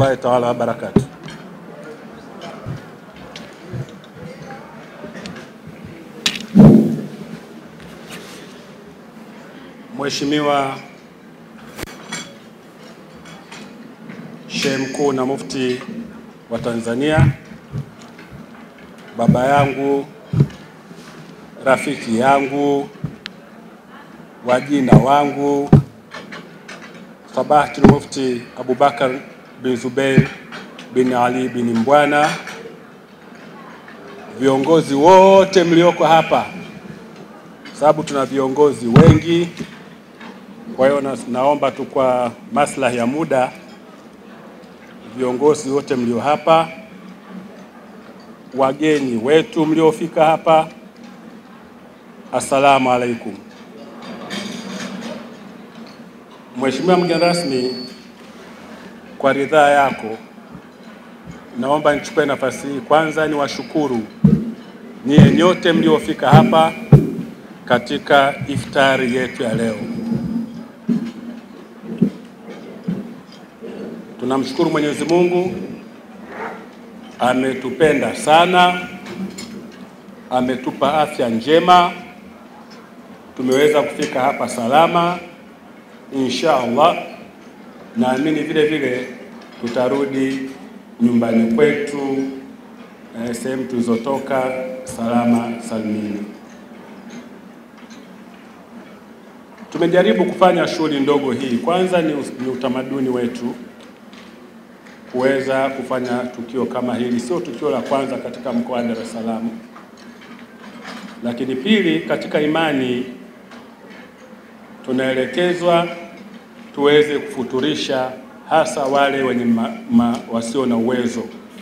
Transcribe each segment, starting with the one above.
warahmatullahi taala wabarakatuh. Mheshimiwa Sheikh Mkuu na Mufti wa Tanzania, baba yangu, rafiki yangu, wajina wangu Sabahatul Mufti Abubakar bin Zubeir bin Ali bin Mbwana, viongozi wote mlioko hapa, sababu tuna viongozi wengi. Kwa hiyo na, naomba tu kwa maslahi ya muda, viongozi wote mlio hapa, wageni wetu mliofika hapa, assalamu alaikum. Mheshimiwa mgeni rasmi, kwa ridhaa yako, naomba nichukue nafasi hii kwanza niwashukuru nyie nyote mliofika hapa katika iftari yetu ya leo. Tunamshukuru Mwenyezi Mungu, ametupenda sana, ametupa afya njema, tumeweza kufika hapa salama insha Allah. Naamini vile vile tutarudi nyumbani kwetu eh, sehemu tulizotoka salama salimini. Tumejaribu kufanya shughuli ndogo hii, kwanza ni, ni utamaduni wetu kuweza kufanya tukio kama hili. Sio tukio la kwanza katika mkoa wa Dar es Salaam, lakini pili, katika imani tunaelekezwa tuweze kufuturisha hasa wale wenye ma, ma, wasio na uwezo.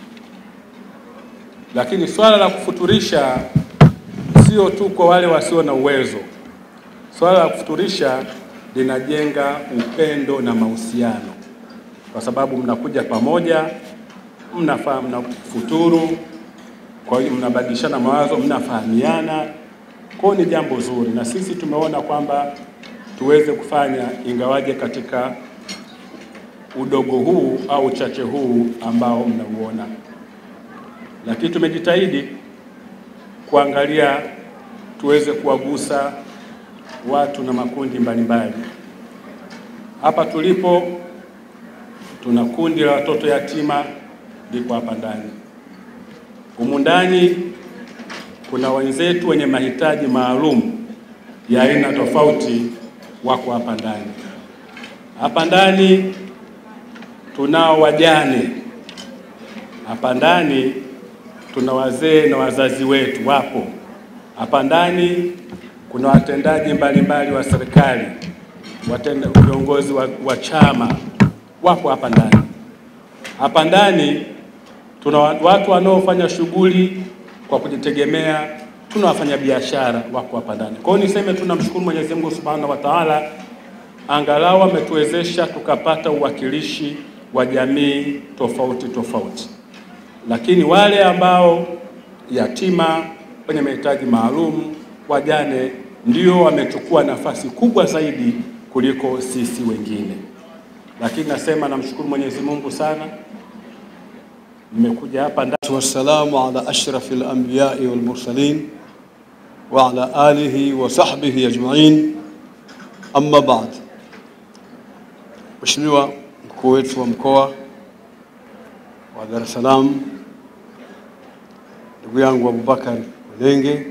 Lakini swala la kufuturisha sio tu kwa wale wasio na uwezo. Swala la kufuturisha linajenga upendo na mahusiano, kwa sababu mnakuja pamoja, mnafaa mnafuturu, kwa hiyo mnabadilishana mawazo, mnafahamiana. Kwa hiyo ni jambo zuri, na sisi tumeona kwamba tuweze kufanya ingawaje katika udogo huu au uchache huu ambao mnauona, lakini tumejitahidi kuangalia tuweze kuwagusa watu na makundi mbalimbali. Hapa tulipo tuna kundi la watoto yatima liko hapa ndani. Humu ndani kuna wenzetu wenye mahitaji maalum ya aina tofauti wako hapa ndani. Hapa ndani tunao wajane, hapa ndani tuna wazee na wazazi wetu wapo hapa ndani. Kuna watendaji mbalimbali wa serikali, watenda viongozi wa, wa chama wapo hapa ndani. Hapa ndani tuna watu wanaofanya shughuli kwa kujitegemea tuna wafanyabiashara wako hapa ndani. Kwa hiyo niseme tunamshukuru Mwenyezi Mungu Subhanahu wa Ta'ala, angalau ametuwezesha tukapata uwakilishi wa jamii tofauti tofauti, lakini wale ambao yatima, wenye mahitaji maalum, wajane, ndio wamechukua nafasi kubwa zaidi kuliko sisi wengine. Lakini nasema namshukuru Mwenyezi Mungu sana, nimekuja hapa ndani. Wassalamu ala ashrafil anbiyai wal mursalin wa ala alihi wa sahbihi ajma'in. Amma ba'd. Mheshimiwa mkuu wetu wa mkoa wa Dar es Salaam, ndugu yangu Abubakar Ulenge,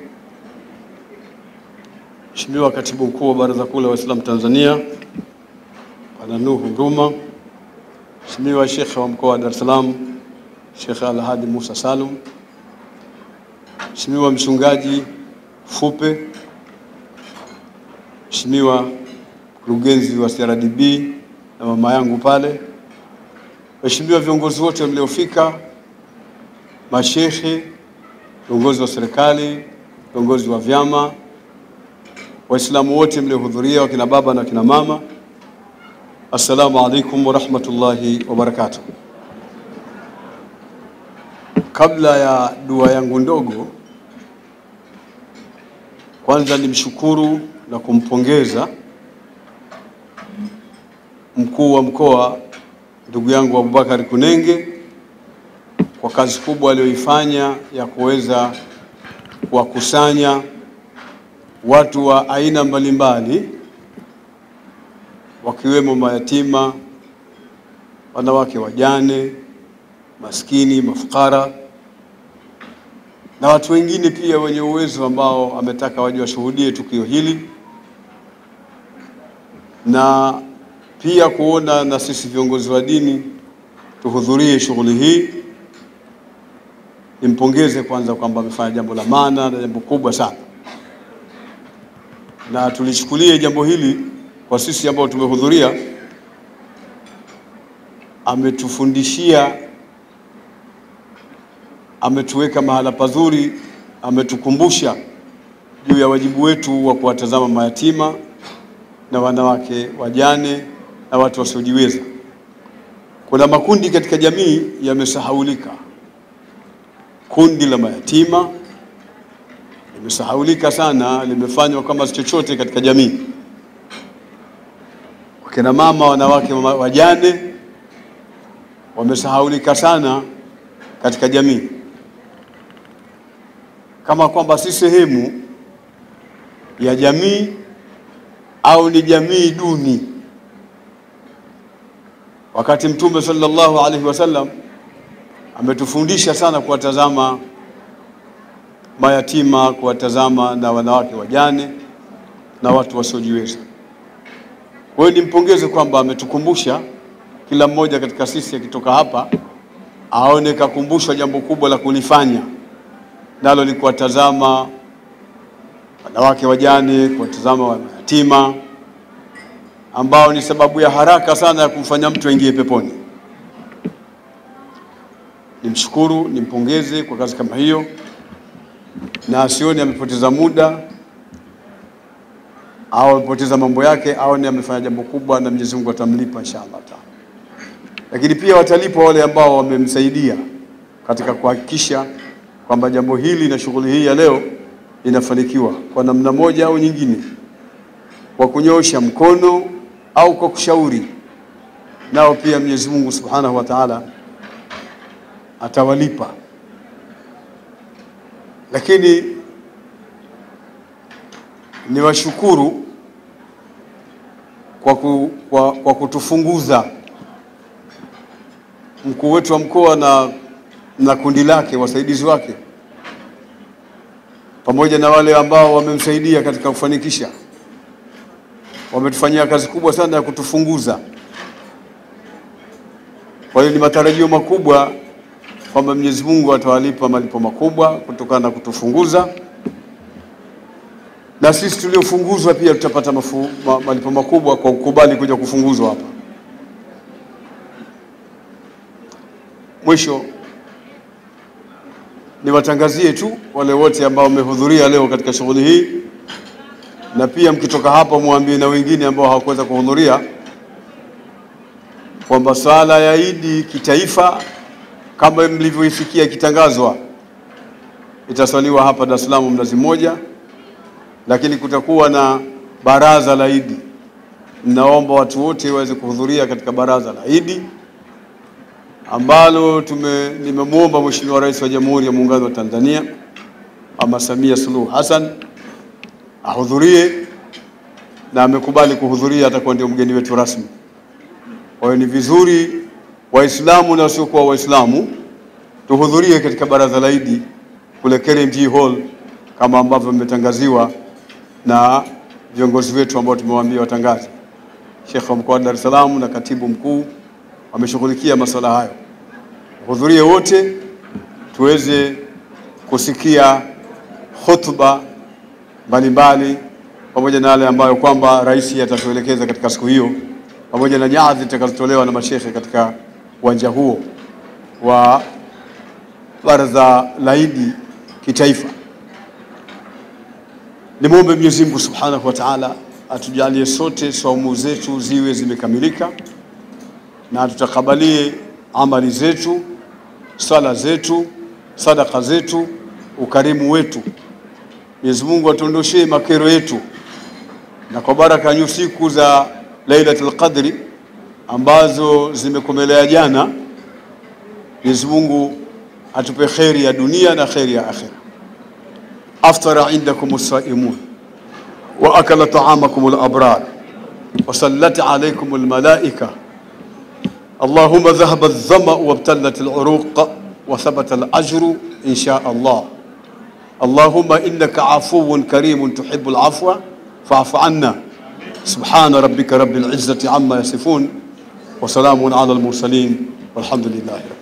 Mheshimiwa katibu mkuu wa Baraza Kuu la Waislamu Tanzania Bwana Nuhu Nguma, Mheshimiwa Shekhe wa mkoa wa Dar es Salaam Shekhe Alhadi Musa Salum, Mheshimiwa mchungaji Fupe, Mheshimiwa mkurugenzi wa CRDB na mama yangu pale, Mheshimiwa viongozi wote mliofika, mashehe, viongozi wa serikali, viongozi wa vyama, Waislamu wote mliohudhuria, wakina baba na wakina mama, assalamu alaikum warahmatullahi wabarakatuh. Kabla ya dua yangu ndogo, kwanza nimshukuru na kumpongeza mkuu wa mkoa ndugu yangu Abubakar Kunenge kwa kazi kubwa aliyoifanya ya kuweza kuwakusanya watu wa aina mbalimbali wakiwemo mayatima, wanawake wajane, maskini, mafukara na watu wengine pia wenye uwezo ambao ametaka waje washuhudie tukio hili na pia kuona na sisi viongozi wa dini tuhudhurie shughuli hii. Nimpongeze kwanza kwamba amefanya jambo la maana na jambo kubwa sana, na tulichukulie jambo hili kwa sisi ambao tumehudhuria, ametufundishia, ametuweka mahala pazuri, ametukumbusha juu ya wajibu wetu wa kuwatazama mayatima na wanawake wajane na watu wasiojiweza. Kuna makundi katika jamii yamesahaulika. Kundi la mayatima limesahaulika sana, limefanywa kama si chochote katika jamii. Wakina mama, wanawake wajane wamesahaulika sana katika jamii, kama kwamba si sehemu ya jamii au ni jamii duni, wakati Mtume sallallahu alaihi wasallam ametufundisha sana kuwatazama mayatima, kuwatazama na wanawake wajane na watu wasiojiweza. Kwa hiyo nimpongeze kwamba ametukumbusha, kila mmoja katika sisi akitoka hapa aone kakumbushwa jambo kubwa la kulifanya, nalo ni kuwatazama wanawake wajane, kuwatazama mayatima ambao ni sababu ya haraka sana ya kumfanya mtu aingie peponi. Nimshukuru, nimpongeze kwa kazi kama hiyo, na asione amepoteza muda au amepoteza mambo yake, aone amefanya jambo kubwa, na Mwenyezi Mungu atamlipa inshallah taala. Lakini pia watalipwa wale ambao wamemsaidia katika kuhakikisha kwamba jambo hili na shughuli hii ya leo inafanikiwa kwa namna moja au nyingine, kwa kunyosha mkono au kwa kushauri, nao pia Mwenyezi Mungu Subhanahu wa Ta'ala atawalipa. Lakini niwashukuru kwa, ku, kwa, kwa kutufunguza mkuu wetu wa mkoa na, na kundi lake wasaidizi wake pamoja na wale ambao wamemsaidia katika kufanikisha, wametufanyia kazi kubwa sana ya kutufunguza. Kwa hiyo ni matarajio makubwa kwamba Mwenyezi Mungu atawalipa malipo makubwa kutokana na kutufunguza, na sisi tuliofunguzwa pia tutapata mafu, ma, malipo makubwa kwa kukubali kuja kufunguzwa hapa. Mwisho niwatangazie tu wale wote ambao wamehudhuria leo katika shughuli hii, na pia mkitoka hapa mwambie na wengine ambao hawakuweza kuhudhuria kwamba swala ya Idi kitaifa kama mlivyoisikia ikitangazwa itaswaliwa hapa Dar es Salaam Mnazi Mmoja, lakini kutakuwa na baraza la Idi. Ninaomba watu wote waweze kuhudhuria katika baraza la Idi ambalo tume nimemwomba Mheshimiwa Rais wa Jamhuri ya Muungano wa Tanzania Mama Samia Suluhu Hassan ahudhurie na amekubali kuhudhuria, atakuwa ndio mgeni wetu rasmi. Kwa hiyo ni vizuri Waislamu na wasiokuwa Waislamu tuhudhurie katika baraza la Idi kule KRMG Hall kama ambavyo imetangaziwa na viongozi wetu ambao tumewaambia watangaze. Sheikh wa mkoa wa Dar es Salaam na katibu mkuu wameshughulikia masuala hayo. Hudhurie wote tuweze kusikia hotuba mbalimbali pamoja na yale ambayo kwamba rais atatuelekeza katika siku hiyo, pamoja na nyadhi zitakazotolewa na mashekhe katika uwanja huo wa baraza la Idi kitaifa. Nimwombe Mwenyezi Mungu Subhanahu wa Ta'ala atujalie sote saumu zetu ziwe zimekamilika na tutakabalie amali zetu, sala zetu, sadaka zetu, ukarimu wetu. Mwenyezi Mungu atuondoshee makero yetu, na kwa baraka ya siku za Lailatul Qadri ambazo zimekomelea jana. Mwenyezi Mungu atupe kheri ya dunia na kheri ya akhira. aftara indakum as-saimun wa akala ta'amakum al-abrar wa sallat alaykum al-malaika اللهم ذهب الظمأ وابتلت العروق وثبت الأجر إن شاء الله اللهم إنك عفو كريم تحب العفو فاعف عنا سبحان ربك رب العزة عما يصفون وسلام على المرسلين والحمد لله رب